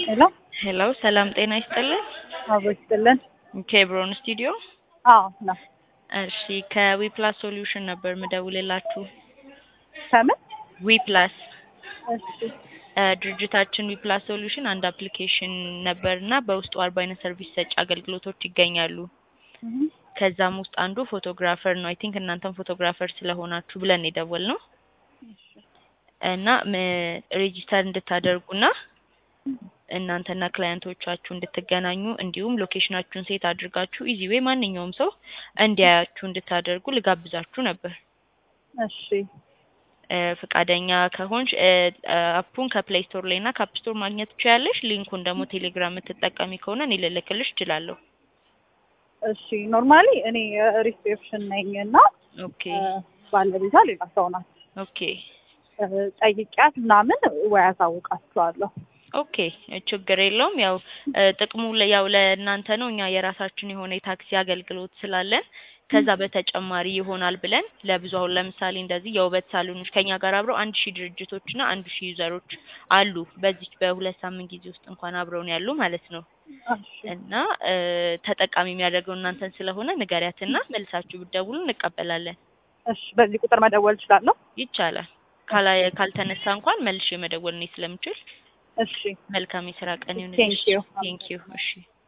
ሄሎ ሄሎ ሰላም ጤና ይስጥልን። አቦ ይስጥልን። ኬብሮን ስቱዲዮ። አዎ ነው። እሺ ከዊፕላስ ሶሉሽን ነበር ምደውልላችሁ። ከምን? ዊፕላስ እሺ እ ድርጅታችን ዊፕላስ ሶሉሽን አንድ አፕሊኬሽን ነበር እና በውስጡ አርባ አይነት ሰርቪስ ሰጪ አገልግሎቶች ይገኛሉ። እህ ከዛም ውስጥ አንዱ ፎቶግራፈር ነው። አይ ቲንክ እናንተም ፎቶግራፈር ስለሆናችሁ ብለን የደወል ነው እና ሬጂስተር እንድታደርጉና እናንተና ክላየንቶቻችሁ እንድትገናኙ እንዲሁም ሎኬሽናችሁን ሴት አድርጋችሁ ኢዚ ዌይ ማንኛውም ሰው እንዲያያችሁ እንድታደርጉ ልጋብዛችሁ ነበር። እሺ እ ፈቃደኛ ከሆንሽ እ አፑን ከፕሌይ ስቶር ላይ እና ከአፕ ስቶር ማግኘት ትችያለሽ። ሊንኩን ደግሞ ቴሌግራም የምትጠቀሚ ከሆነ እኔ ልልክልሽ እችላለሁ። እሺ ኖርማሊ እኔ ሪሴፕሽን ነኝ እና ኦኬ እ ባለቤቷ ሌላ ሰው ናት። ኦኬ እ ጠይቂያት ምናምን ወይ አሳውቃችኋለሁ። ኦኬ ችግር የለውም። ያው እ ጥቅሙ ለ- ያው ለእናንተ ነው። እኛ የራሳችን የሆነ የታክሲ አገልግሎት ስላለን ከዛ በተጨማሪ ይሆናል ብለን ለብዙ አሁን ለምሳሌ እንደዚህ የውበት ሳሎኖች ከኛ ጋር አብረው አንድ ሺህ ድርጅቶች እና አንድ ሺህ ዩዘሮች አሉ። በዚች በሁለት ሳምንት ጊዜ ውስጥ እንኳን አብረውን ያሉ ማለት ነው። እሺ እና እ ተጠቃሚ የሚያደርገው እናንተን ስለሆነ ንገሪያትና መልሳችሁ ብትደውሉ እንቀበላለን። እሺ በዚህ ቁጥር መደወል እችላለሁ? ይቻላል። ካላ ካልተነሳ እንኳን መልሼ መደወል እኔ ስለምችል እሺ መልካም የስራ ቀን Thank ይሁንልሽ። you. ቴንክ ዩ። እሺ